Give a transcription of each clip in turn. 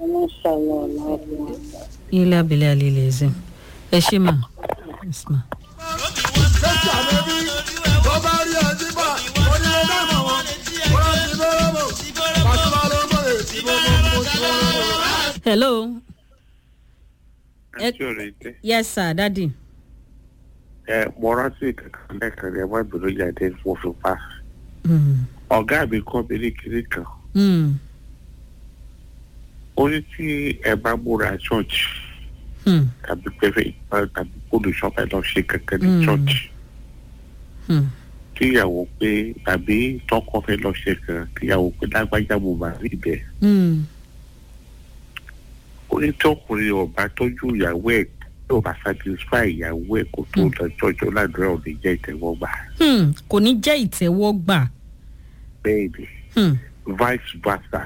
Mashallah, Allah. ilé abilé alilé ẹ̀sìn ẹ ṣe mà yes ma. Jésù àbẹ̀bí tó bá rí ọtí bá onílé dáná wọn. Wọ́n ti bẹ́rẹ̀ bò. Pàṣípà ló ń bọ̀lẹ̀ tí mo mú mú tí wọ́n lọ. hello Ẹ- àti ọ̀rẹ́ tẹ́ yes sir dadi. ẹ mo rántí kankan lẹ́ẹ̀kan ní ẹ má bínú jáde mo fi pa Mm. ọ̀gá mi kọ́ mi ní kiri kan Mm. ó ní tí ẹ bá múra church Mm. tàbí pẹ́fẹ́ ìpa tàbí olùṣọ́fẹ́ lọ ṣe kankan ní Mm. church Mm. kíyàwó pé tàbí tọkọ fẹ́ lọ ṣe kan kíyàwó pé lágbájá mo máa rí bẹ́ẹ̀ Mm. ó ní tí ọkùnrin ọba tọ́jú ìyàwó ẹ̀ tí ò bá satisfy ìyàwó ẹ̀ kó tó lọ jọjọ ládùúrà ò ní jẹ́ ìtẹ́wọ́gbà Hmm, kò ní jẹ́ ìtẹ́wọ́gbà. bẹ́ẹ̀ ni Hmm, vice versa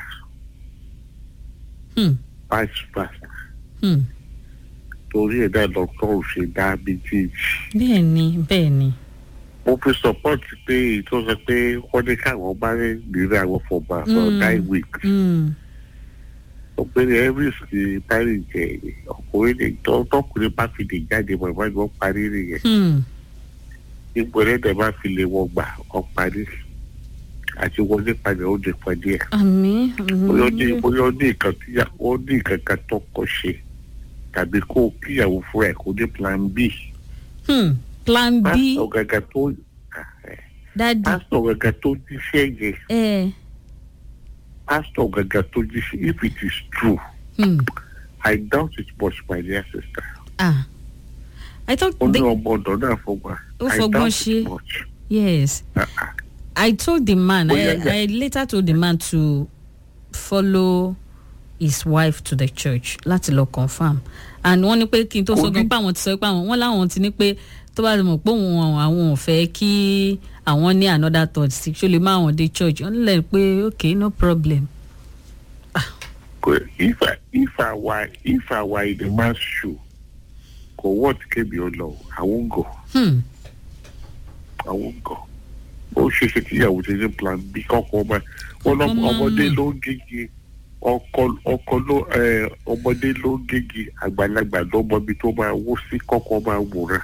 hmm, vice versa hmm. torí ẹ̀ náà lọ́tọ́ ò ṣe dá méjèèjì. bẹ́ẹ̀ ni bẹ́ẹ̀ ni. mo fi support pé tó sọ pé wọ́n ní káwọn bá rí nílé àwọn for about for Mm. nine weeks. Hmm, ọ̀gbẹ́ni elvis ti parí jẹ ọkùnrin lè tọ́ tọkùnrin bá fi lè jáde mọ̀ ìwádìí wọ́n parí nìyẹn. hmm, ipò ẹlẹ́dẹ̀ bá fi lè wọ́n gbà wọ́n parí. àti wọlé padà ó lè pàdé ẹ̀. àmì bóyá ó ní àmì. bóyá ó ní nǹkan tí ó ní nǹkan kan tó kọ ṣe tàbí kó kíyàwó fúnra ẹ̀ kó ní plan b. Hmm, plan b pásítọ̀ gàgà tó dadi. pásítọ̀ gàgà tó jíṣẹ́ yẹn ẹ pastor gaga tó jí sí if it is true hmm, i doubt it much my dear sister ah i thought ó ní they, ọmọ ọ̀dọ̀ náà fọgbà Ó i fọgbọ́n doubt ṣe. it much yes Ah, i told the man Oh, I, yeah, yeah. i later told the man to follow his wife to the church láti lọ confam and wọ́n ní pé kí n tó sọ Kò gan ní- pé àwọn ti sọ pé àwọn wọ́n láwọn ti ní pé tó bá mọ̀ pé òun àwọn ò fẹ́ kí àwọn ní another thought sí ṣó lè má àwọn dé church wọ́n lè pé okay no problem. kò- if i if i were if i were in the man's shoe kò wọ́ọ̀tì kébi ọ lọ i won't go Hmm. i won't go ó ṣe ṣe kíyàwó ti ní plan b kọ́kọ́ ọmọ wọn lọ Ọmọ ọmọdé mọ̀. ló ń gégi ọkọ ọkọ ló ẹ, ọmọdé ló ń gégi àgbàlagbà ló mọ ibi tó máa wó sí kọ́kọ́ máa wòran.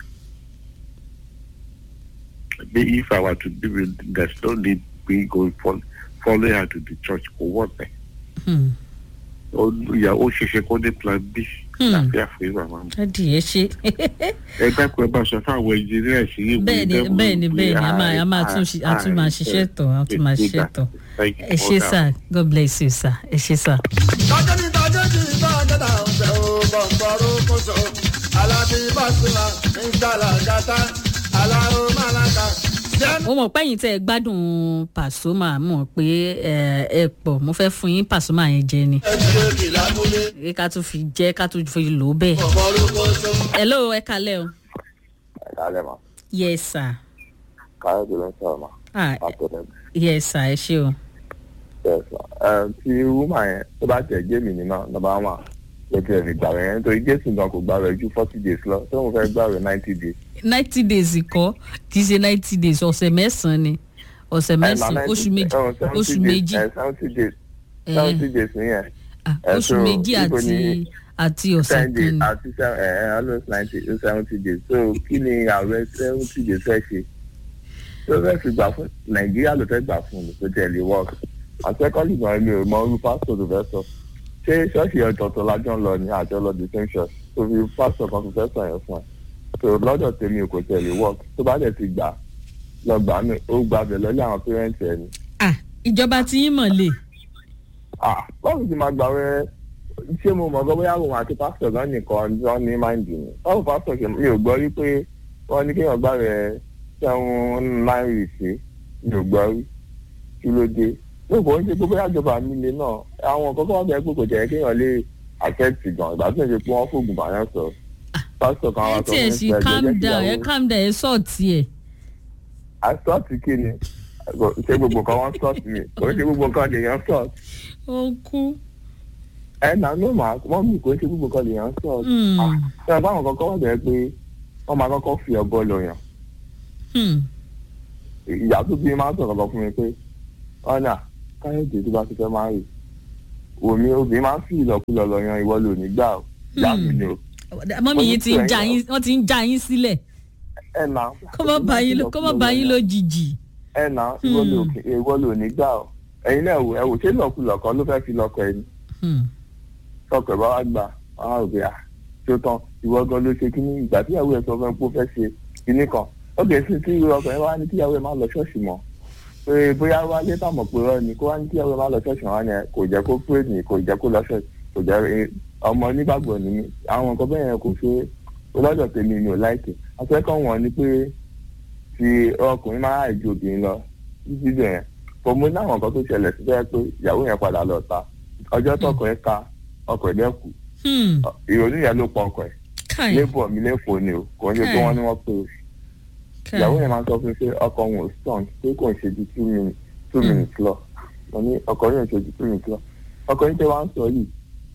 me if I were to be with there's no need me going for follow her to the church for what eh? Hmm. ó yà ó ṣeṣe kó ní plan b Hmm. láfíà fún ìmàmá mi. dadi ẹ ṣe ẹ dákun ẹ bá sọ fáwọn engineers yìí. bẹ́ẹ̀ ni bẹ́ẹ̀ ni bẹ́ẹ̀ ni a máa a máa tún ṣe- a tún máa ṣiṣẹ́ tọ̀ a tún máa ṣiṣẹ́ tọ̀ ẹ ṣe sir god bless you sir ẹ ṣe sir. Tọ́jú ní tọ́jú kì í bá dẹ́dà ọ̀sẹ̀ o bọ̀m̀bọ̀rù kóso. Alábí Bàṣírà ń gbàlà gàtá. Aláwo Màláka. Jẹ́ mo mọ̀ pé ẹ̀yin tẹ́ ẹ gbádùn pàṣọmà mọ̀ pé ẹ ẹ pọ̀ mo fẹ́ fún yín pàṣọmà yẹn jẹ ni ẹ̀jẹ̀ èkì lábúlé. Ẹ ká tún fi jẹ́ ká tún fi lò ó bẹ́ẹ̀. Bọ̀m̀bọ̀rù kóso. hello ẹ kalẹ́ o. Kálẹ̀ ma, yes sir. káyọ̀dé ló ń sọ̀rọ̀ ma, ah látọ̀dẹ̀ yes sir ẹ ṣe o. bẹ́ẹ̀ sọ. Ẹ tí wúmà yẹn tó bá tẹ̀ gé mi nínú nọ́mbà wà ló ti ẹ̀rì gbà rẹ̀ yẹn nítorí Jésù gan kò gbà rẹ̀ ju forty days lọ tó ń fẹ́ gbà rẹ̀ ninety days. ninety days kọ́ kì í ṣe ninety days ọ̀sẹ̀ mẹ́sàn-án ni ọ̀sẹ̀ mẹ́sàn-án oṣù méjì oṣù méjì seventy days eh, seventy days nìyẹn ah, eh, oṣù so, méjì níbo àti ni- àti ọ̀sẹ̀ ten days kan ni. àti seven ẹ̀ ẹ̀ almost ninety seventy days so kí ni ààrẹ seventy days fẹ́ ṣe tó fẹ́ fi gbà fún Nàìjíríà ló fẹ́ gbà fún mi tó tẹ̀lé work àtẹ́kọ́lì gan mi ò mọ orú pásítọ̀ tó fẹ́ sọ ṣé ṣọ́ọ̀ṣì ọ̀tọ̀ọ̀tọ̀ lájọ́ ń lọ ní àjọ lọ the same church tó fi pásítọ̀ kan tó fẹ́ sọ yẹn fún ẹ so lọ́dọ̀ tèmi ò kò tẹ̀lé work tó bá dẹ̀ ti gbà lọ gbà mí ó gbà bẹ̀ lọ́lẹ́ àwọn pẹ́rẹ́ǹtì ẹ̀ ni ah ìjọba tí yín mọ̀ lè. ah báwo ti máa gbà wẹ́ ṣé mo mọ̀ gbọ́ bóyá òun àti pásítọ̀ gan nìkan ló ní máìndì ni báwo pásítọ̀ ṣe mi ò gbọ́ rí pé wọ́n ní kéèyàn gbà rẹ̀ sẹ́wọ̀n náírà sí mi ò gbọ́ rí kí ló dé lóko ń ṣe pé bóyá ìjọba mi le náà àwọn kọ́kọ́ wọn bẹ̀rẹ̀ pé kò jẹ́ kéèyàn lè àkẹ́tì gan ìgbà tó ń ṣe pé wọ́n fògùn bàyàn sọ pásítọ̀ kan ẹ wá sọ tiẹ̀ fún sì ìṣẹ́ calm jẹ́ kí down ẹ ìyàwó calm down ẹ sọ̀tì ẹ̀. àsọ́ọ̀tì kí ni ṣé gbogbo kan wọ́n sọ́ọ̀tì mi kò ń ṣe gbogbo kan lèèyàn sọ́ọ̀tì ó kú. ẹ nà ló máa wọ́n mú kó ṣe gbogbo kan lèèyàn sọ́ọ̀tì Hmm, ṣe báwọn kọ́kọ́ wọ́n bẹ̀rẹ̀ pé wọ́n máa kọ́kọ́ fi ọ̀bọ lọ yàn hmm, ìyá tó bí máa ń sọ̀rọ̀ lọ fún mi pé ọ̀nà káyọ̀dé tó bá ti fẹ́ máa rì omi obìnrin máa ń fi ìlọkulọ lọ yan ìwọ lò nígbà o ìyá mi ni o mọ́mí yìí ti ń já yín wọ́n ti ń já yín sílẹ̀ ẹ nà. kó má bá yín ló- kó má bá yín lójijì. ẹ nà ìwọ lò ìwọ lò nígbà o ẹ̀yin náà wò ẹ wò ṣé ìlọkulọ kan ló fẹ́ fi lọkọ ẹni Hmm. tọkọ ẹ bá wá gbà wọn á rò pé à tó tán ìwọ gan ló ṣe kíní ìgbà tíyàwó ẹ sọ fún ẹ pé ó fẹ́ ṣe kíní kan ó kè sí tí ọkọ ẹ wá ní kíyàwó ẹ má lọ ṣọ́ọ̀ṣì mọ́ pé bóyá wá lé tàmọ̀ pé rọ ni kó wá ní kíyàwó ẹ má lọ ṣọ́ọ̀ṣì wọn yẹn kò jẹ́ kó pé ní kò jẹ́ kó lọ ṣọ́ọ̀ṣì kò jẹ́ ẹ, ọmọ onígbàgbọ́ ni mí àwọn nǹkan bẹ́ẹ̀ yẹn kò ṣe lọ́dọ̀ tèmi mi ò láìkè akẹ́kọ̀ọ́ wọn ni pé ti ọkùnrin máa ju obìnrin lọ títí dẹ̀ yẹn kò mú ní àwọn nǹkan tó ṣẹlẹ̀ sí bẹ́ẹ̀ pé ìyàwó yẹn padà lọ ta ọjọ́ tọkọ ẹ ka ọkọ ẹ dẹ́kù Hmm. ìrònú yẹn ló pa ọkọ ẹ káì lébọ̀ mi lẹ́kọ̀ọ́ ni o kò ń ṣe pé wọ́n ní wọ́n pé o káì ìyàwó yẹn máa sọ fún mi pé ọkọ òun ò strong pé kò ń ṣe ju two minutes two minutes lọ mo ní ọkọ yẹn ò ṣe ju two minutes lọ ọkọ yẹn tẹ wá ń sọ yìí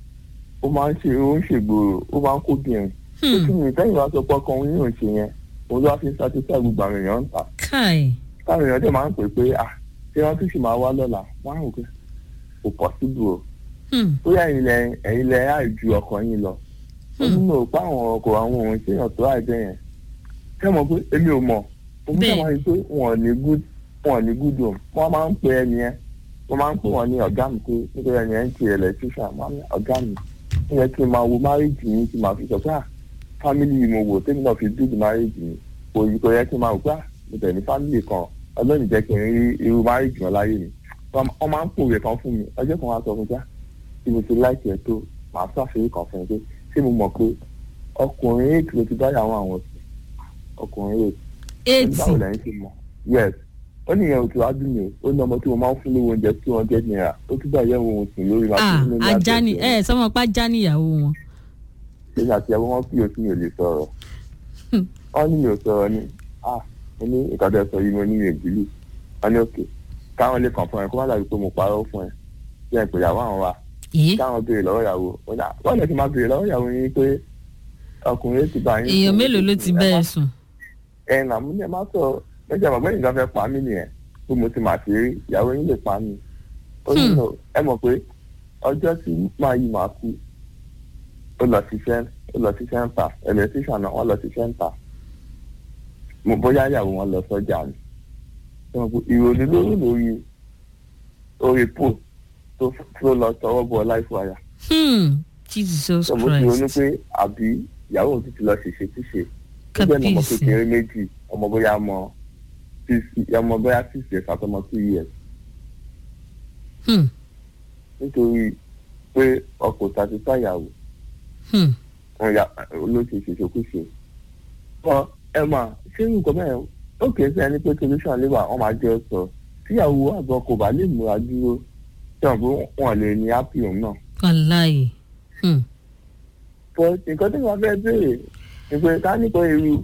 ó máa ń ṣe ó ń ṣègbòrò ó máa ń kó bìnrin Hmm. two minutes lẹ́yìn wá sọ pé ọkọ òun yóò ṣe yẹn òun ló wá fi ń satisfy gbogbo àwọn èèyàn ń ta káì táwọn èèyàn dẹ̀ máa ń pè pé ah ṣé wọ́n tún sì máa wá lọ́la wọ́n á rò pé kò possible o Hmm. bóyá ẹ̀yin lẹ ẹ̀yin lẹ àìju ọkọ yín lọ ó ní mo pa àwọn ọkọ àwọn ohun tí èèyàn tó àìjẹ yẹn kẹ́ mọ̀ pé èmi ò mọ̀ òun Bẹ́ẹ̀. kẹ́ máa rí pé wọn ò ní good wọn ò ní good home wọ́n máa ń pè ẹni yẹn wọ́n máa ń pè wọ́n ní ọ̀gá mi pé nítorí ẹni yẹn ń ti electrician máa ń ní ọ̀gá mi ó yẹ kí n máa wo marriage mi kí n máa fi sọ pé ah family yìí mo wò tèmi náà fi build marriage mi kò yí kò yẹ kí n máa wò pé ah mo tẹ̀ ní family kan ọlọ́run jẹ́ kí n rí irú marriage wọn láyé mi wọ́n máa ń pòwe kan fún mi ọjọ́ kan wá sọ fún mi pé ah tí mo ti láìpẹ́ tó màá ṣàṣeyí kan fún ẹ pé ṣé mo mọ̀ pé ọkùnrin eight ló ti báyà àwọn àwọn sí ọkùnrin eight eighty báwo lẹ́yìn ṣe mọ̀ yes ó ní ìyẹn òtún adùn mi ó ní ọmọ tí mo máa ń fún lówó oúnjẹ two hundred naira ó tún bá ìyẹn òun sùn lórí máa ah fún mi ní ajá ni àjẹsí ẹ sọmọ pa ajá níyàwó wọn. èmi àti ìyàwó wọn kí o sí mi ò lè sọ̀rọ̀ wọ́n ní mi ò sọ̀rọ̀ ni ah mo ní ìkàdé sọ yìí mo ní mi ò bìlù wọ́n ní òkè káwọn lè kàn fún ẹ kó má dàbí pé mo parọ́ fún ẹ bí ẹ pè ìyàwó àwọn wa yìí káwọn béèrè lọ́wọ́ ìyàwó ó dà wọ́n lè fi máa béèrè lọ́wọ́ ìyàwó yín pé ọkùnrin ti bá yín èèyàn sùn. mélòó ló ti bẹ́ẹ̀ sùn. ẹ nà mú ní ẹ má sọ méjì àmọ́ bẹ́ẹ̀ nìkan fẹ́ pa mí nìyẹn pé mo ti mà sí rí ìyàwó yín lè pa mí ó ní Hmm. no ẹ mọ̀ pé ọjọ́ tí máa yí màá kú ó lọ ṣiṣẹ́ ó lọ ṣiṣẹ́ ń ta electrician náà wọ́n lọ ṣiṣẹ́ ń ta mo bóyá ìyàwó wọn lọ sọ́jà ni ẹ mọ̀ pé ìrònú lórí lórí orí pò tó tó lọ tọwọ́ bọ láìfọ àyà Hmm. jesus mo ti ronú christ pé àbí ìyàwó òun ti ti lọ ṣèṣe tíṣe ó jẹ́ ọmọ kábíyèsí kékeré méjì ọmọ bóyá ọmọ six ọmọ bóyá six years àti ọmọ two years Hmm. nítorí pé ọkọ̀ tàbí fàyàwó Hmm. wọn ya olóṣè ṣèṣekúṣe. ọ ẹ mà ṣé nǹkan bẹ́ẹ̀ ó kìí sí ẹni pé solution lè wà wọ́n máa jẹ́ sọ tíyàwó àgbọn kò bá lè múra dúró tí wọn pé wọn lè ní happy òun náà. wàláyé Hmm. but nǹkan tí wọn fẹ́ béèrè ni pé ká ní pé irú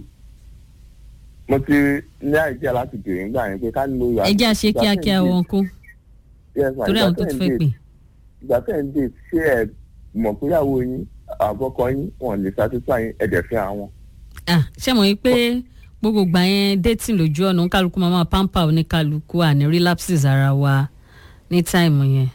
mo ti ní àìjẹ́ láti béèrè nígbà yẹn pé ká ní mo yà. ẹ jẹ́ àṣe kíákíá wọn kú torí àwọn tó ti fẹ́ pè. ìgbà tẹ̀ ń dè ṣé ẹ mọ̀ pé ìyàwó yín àbọ̀kọ yín wọn lè satisfy yín ẹ̀dẹ̀ fẹ́ àwọn. ah ṣé mo rí pé gbogbo gbà yẹn dating lójú ọ̀nà oníkálukú máa máa pamper oníkálukú àní relapses ara wa ní táìmù yẹn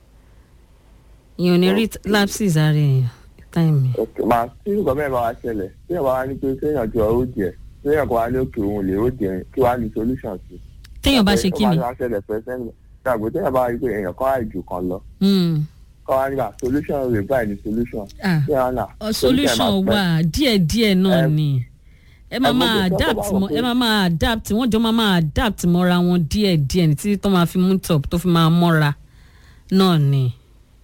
ìyẹn ò ní rí lapses ara èèyàn ní táìmù yẹn. ok màá tí nǹkan bẹ́ẹ̀ bá wa ṣẹlẹ̀ tí èèyàn bá wá ní pé kéèyàn jọ ó jẹ tí èèyàn kan wá ní òkè òun lè ó jẹ kí wàá ní solution sí. téèyàn bá ṣe kí ni ó bá ṣẹlẹ̀ fẹ́ sẹ́ni gbàgbé téèyàn bá rí pé èèyàn kan àìjù kan lọ Hmm. kọ́ wá nígbà solution rẹ̀ báyìí ní solution. ah tí wọ́n nà ọ solution wà díẹ̀díẹ̀ náà Ẹ- ni ẹ máa ẹ máa mọ̀ pé adapt tọ́kọ bá mọ wọ̀ ẹ pé- máa máa adapt wọ́n jọ máa máa adapt mọ́ra wọn díẹ̀díẹ̀ ní títí tó máa fi mú top tó fi máa mọ́ra náà ni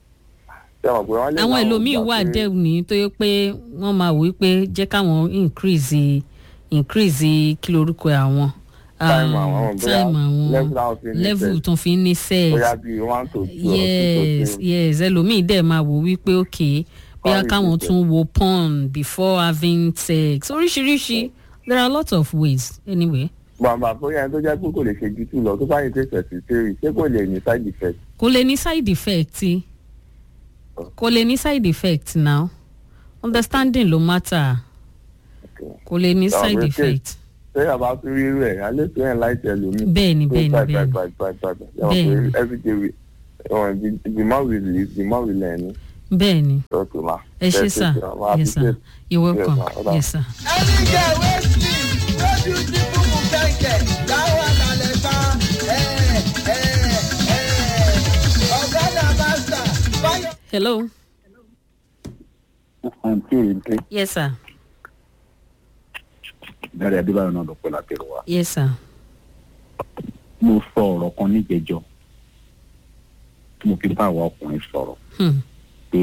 àwọn ẹlòmíín wà dẹ́wù ní tó yẹ pé wọ́n máa wò wípé jẹ́ káwọn increase increase kí lorúkọ àwọn Time um, àwọn, bóyá time àwọn level àwọn fi ní level sex. tó fi ní sex bóyá bíi one to two or two to yes three. yes ẹlòmíì dẹ̀ máa wò wípé ok bóyá Kọ́ káwọn ìgbésẹ̀. tún wo porn before having sex oríṣiríṣi there are a lot of ways anyway bàbá bóyá ẹni tó jẹ́ pé kò lè ṣe ju two lọ tó bá yìí tẹ̀sẹ̀ sí three ṣé kò lè ní side effect. kò lè ní side effect kò lè ní side effect now understanding ló matter Okay. kò lè ní Àwọn side okay. effect sẹ́yìn bá tún rí rẹ̀ alẹ́ tó yẹn láì tẹ̀ lómi. bẹ́ẹ̀ni bẹ́ẹ̀ni bẹ́ẹ̀ni bẹ́ẹ̀ni. Bẹ́ẹ̀ni. everyday we uh, the, the more we live the more we learn bẹ́ẹ̀ ni okay ma. ẹ ṣe sà yes sir you welcome yes sir. ẹni jẹ wẹ́sì lójú tí kúkú kẹ̀kẹ́ láwọn àlàlẹ̀ fa ọ̀gádà mástà báyọ̀. hello àǹtí òyìnbó yes sir dárí adébáyọ̀ náà lọ́pọ̀ lápẹ̀rọ wa. yes sir mo sọ ọ̀rọ̀ kan níjẹjọ́ tí mo fi bá àwa ọkùnrin sọ̀rọ̀ hmm. pé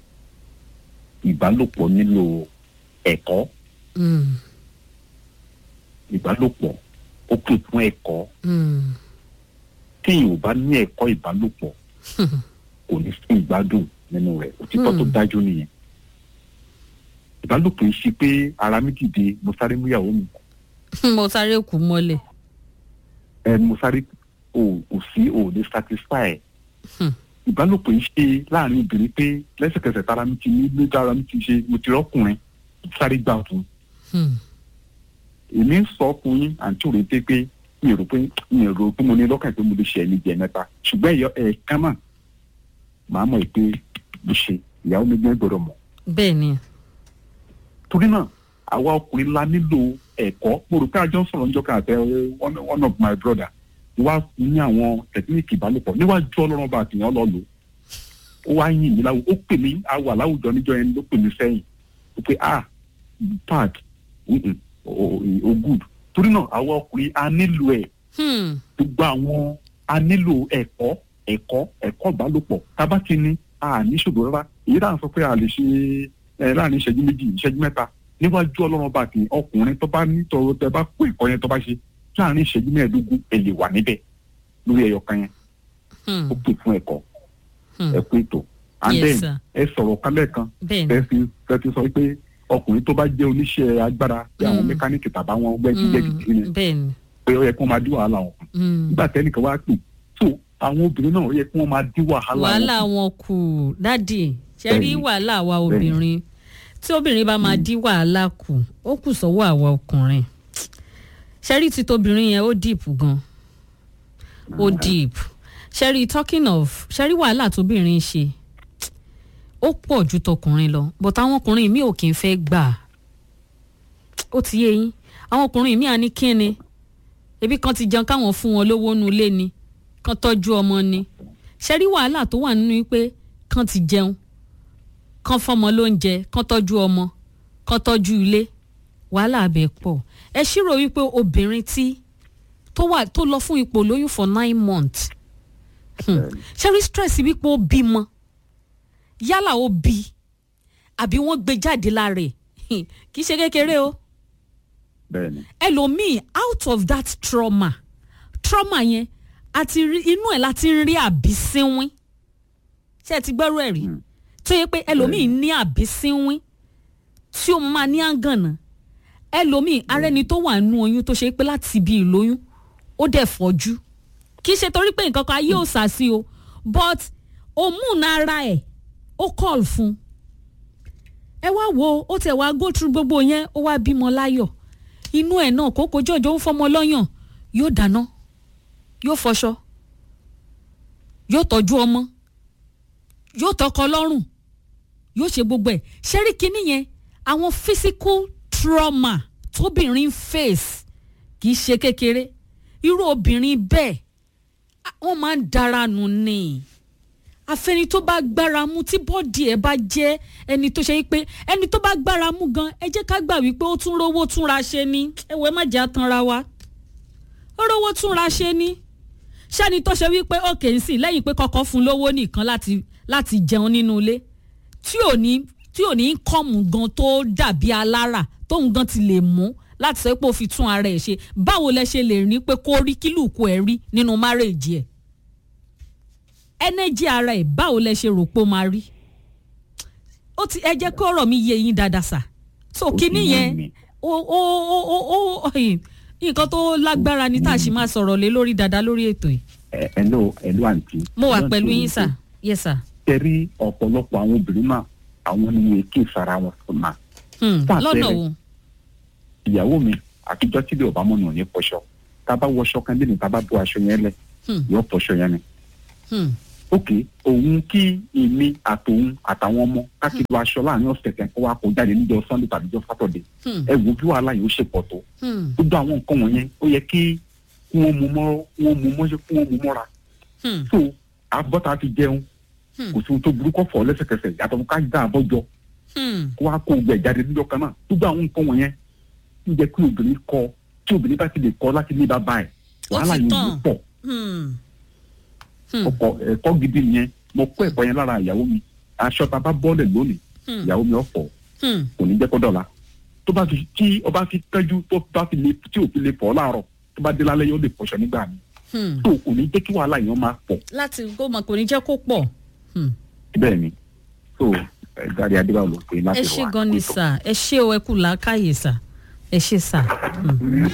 ìbálòpọ̀ nílò ẹ̀kọ́ Hmm. ìbálòpọ̀ ó pè fún ẹ̀kọ́ Hmm. tí ò bá ní ẹ̀kọ́ ìbálòpọ̀ kò ní sí ìgbádùn nínú rẹ̀ òtítọ́ tó Hmm. dájú nìyẹn ìbálòpọ̀ yìí ṣe pé ara mi dìde mo sáré mú ìyàwó mi mo sáré kú mọ́lẹ̀ ẹ mo sáré o kò sí o lè satisfy Hmm. ìbálòpọ̀ yìí ṣe láàrin obìnrin pé lẹ́sẹ̀kẹsẹ̀ tára mi ti ní lójú ara mi ti ṣe mo ti rọ́kùnrin sáré gbà fún Hmm. èmi ń sọ fún yín àǹtí òde pé pé mi ò rò pé mi ò rò pé mo ní lọ́kàn pé mo lè ṣe ẹni jẹ mẹ́ta ṣùgbọ́n ẹ̀yọ ẹ̀ẹ̀kan náà màá mọ̀ pé mo ṣe ìyàwó mi gbẹ́ gbọ́dọ̀ mọ̀ bẹ́ẹ̀ ni torí náà àwa ọkùnrin la nílò ẹ̀kọ́ mo rò pé àjọ ń sọ̀rọ̀ níjọ́ kan àtẹ one one of my brother wá ní àwọn tẹkíníìkì ìbálòpọ̀ níwájú ọlọ́run bá àtìyàn lọ lò ó wá yìn mí láwù ó pè mí àwọ̀ aláwùjọ níjọ́ yẹn ló pè mí sẹ́yìn ó pé ah pad mm-mm, o o- o good torí náà àwa ọkùnrin a nílò ẹ̀ Hmm. gbogbo àwọn a nílò ẹ̀kọ́ ẹ̀kọ́ ẹ̀kọ́ ìbálòpọ̀ tábà ti ní a ní ṣòro rárá èyí dáhùn sọ pé a lè ṣe ẹ láàrin ìṣẹ́jú méjì ìṣẹ́jú mẹ́ta níwájú ọlọ́run bá ti ọkùnrin tó bá nítorò tẹ bá kó ẹ̀kọ́ yẹn tó bá ṣe láàrin ìṣẹ́jú mẹ́ẹ̀ẹ́dógún ẹ lè wà níbẹ̀ lórí ẹyọ kan yẹn Hmm. ó pè fún ẹ̀kọ́ Hmm. ẹ pé ètò and Yes, then sir. ẹ sọ̀rọ̀ kálẹ̀ kan bẹ́ẹ̀ ni fẹ́ fi fẹ́ fi sọ pé ọkùnrin tó bá jẹ́ oníṣẹ́ agbára bí àwọn Mm. mẹkáníìkì tàbá wọn gbẹ́gbẹ́gbẹ́ Hmm. bẹ́ẹ̀ ni pé ó yẹ kí wọ́n máa dí wàhálà wọn Hmm. nígbà tẹ́nìkan wá pè so àwọn obìnrin náà ó yẹ kí wọ́n máa dín wàhálà wàhálà wọn wọn kù dádì ṣe rí Bẹ́ẹ̀ni. wàhálà àwa obìnrin tí obìnrin bá máa dín wàhálà kù ó kù sọ́wọ́ àwa ọkùnrin ṣe rí títóbìnrin yẹn ó deep gan ó deep ṣe rí talking of ṣe rí wàhálà tóbìnrin ṣe ó pọ̀ ju tọkùnrin lọ but àwọn ọkùnrin mi ò kì í fẹ́ gbà ó ti yé yín àwọn ọkùnrin mi à ní kíni ebi kan ti jẹun káwọn fún wọn lówó nu ilé ni kan tọ́jú ọmọ ni ṣe rí wàhálà tó wà nínú pé kan ti jẹun kan fọmọ lóúnjẹ kan tọ́jú ọmọ kan tọ́jú ilé wàhálà abẹ pọ̀ ẹ ṣírò wípé obìnrin tí tó wà tó lọ fún ipò lóyún for nine months hmm. ṣe rí stress wípé ó bímọ yálà ó bí àbí wọ́n gbé jáde lára ẹ̀ kì í ṣe kékeré o bẹ́ẹ̀ ni ẹlòmíì out of that trauma trauma yẹn àti rí inú ẹ̀ láti ń rí àbísínwín ṣé ẹ ti gbọ́rọ̀ ẹ̀ rí Mm. tó yẹ pé ẹlòmíì ní àbísínwín tí ó máa ní àgànà ẹlòmíì ara ẹni tó wà nú oyún tó ṣe pé láti ibi ìlóyún ó dẹ̀ fọ́jú kì í ṣe torí pé nǹkan kan ayé ò sá sí o but hormone ara ẹ̀ ó call fún un ẹ wá wo ó tẹ̀ wá go through gbogbo yẹn ó wá bímọ láyọ̀ inú ẹ̀ náà kókó jọjọ ń fọmọ lọ́yàn yóò dáná yóò fọṣọ yóò tọ́jú ọmọ yóò tọkọ lọ́rùn yóò ṣe gbogbo ẹ̀ ṣẹ́rí kínní yẹn àwọn physical trauma tóbìnrin face kì í ṣe kékeré irú obìnrin bẹ́ẹ̀ á- wọ́n máa ń dára nù ni àfẹni tó bá gbára mú tí bọ́ọ̀dì ẹ̀ bá jẹ́ ẹni tó ṣe pé ẹni tó bá gbára mú gan ẹ jẹ́ ká gbà wípé ó tún rówó túnra ṣe ni ẹ̀wẹ̀ má jẹ́ àtanra wa ó rówó túnra ṣe ni ṣẹ́ni tó ṣe wípé òkè ń sìn lẹ́yìn pé kọ́kọ́ fún lówó nìkan láti láti jẹun nínú ilé tí ò ní tí ò ní kọ́mù gan tó dàbí alára tóun gan ti lè mú láti sọ pé ó fi tún ara ẹ̀ ṣe báwo lẹ ṣe lè rí pé kó rí kílùkù ẹ̀ rí nínú márèèjì ẹ̀ ẹnẹ́jì ara ẹ̀ báwo lẹ ṣe rò pé ó máa rí ó ti ẹ jẹ́ kó ọ̀rọ̀ mi yé yín dáadáa sà so Ó ti kíní yé yẹn mi. ó ó ó ó ó ẹ̀yìn, nǹkan tó lágbára ni tá a sì máa sọ̀rọ̀ lé lórí dáadáa lórí ètò yìí ẹ ẹ ló ẹ ló àǹtí. mo wà Ẹ ló pẹ̀lú àǹtí yín sà yes sà tẹ̀rí ọ̀pọ̀lọpọ̀ àwọn obìnrin náà àwọn ni wọn kí ìsara wọn fún ma. Hmm, Fún lọ́nà àpẹẹrẹ. wo ìyàwó mi àtijọ́ tí ilé ọba mọ́nà ò ní fọṣọ tá a bá wọṣọ kan lé ní tá a bá bọ́ aṣọ yẹn lẹ̀ Hmm. yóò fọṣọ yẹn ni. Hmm, ok òun kí èmi àtòun àtàwọn ọmọ kákìlú aṣọ láàrin ọ̀sẹ̀ kan kó wá kó jáde níjọ sunday tàbí jọ saturday Hmm. ẹ wo bí wàhálà yìí ó ṣe pọ̀ tó Hmm. gbogbo àwọn nǹkan wọ̀nyẹn ó yẹ kí kí wọ́n mú mọ́ wọ́n mú mọ́ ṣe kí wọ́n mú mọ́ra Hmm. so abọ́ta ti jẹun Hmm. kò sí ohun tó burú kọ́ fọ́ lẹ́sẹ̀kẹsẹ̀ yàtọ̀ fún ká dá àbọ̀jọ Hmm. kó wá kó gbẹ jáde níjọ kan náà gbogbo àwọn nǹkan wọ̀nyẹn ń jẹ́ kí obìnrin kọ tí obìnrin bá ti lè kọ láti ní bàbá ẹ̀ Ó wàhálà ti yìí tàn. ló pọ̀ Hmm. Hmm. ọkọ ẹ̀kọ́ gidi nìyẹn mo kọ́ ẹ̀kọ́ yẹn lára ìyàwó mi aṣọ tá a bá bọ́ọ̀lẹ̀ lónìí Hmm. ìyàwó mi ọ̀fọ̀ Hmm. kò ní jẹ́ kó dọ̀la tó bá fi tí ọba fi tẹ́jú tó bá fi lè tí ò fi lè fọ́ láàárọ̀ tó bá dé lálẹ́ yóò lè fọṣọ nígbà mi Hmm. tó kò ní jẹ́ kí wàhálà yẹn máa pọ̀ láti kó mọ kò ní jẹ́ kó pọ̀. Hmm. bẹ́ẹ̀ ni so ẹ̀ dárí adébáwò ló pé láti ẹ rọ̀ ṣé wá. gan ni sà ẹ ṣé o ẹ kú làákàyè sà ẹ ṣé sà. Hmm.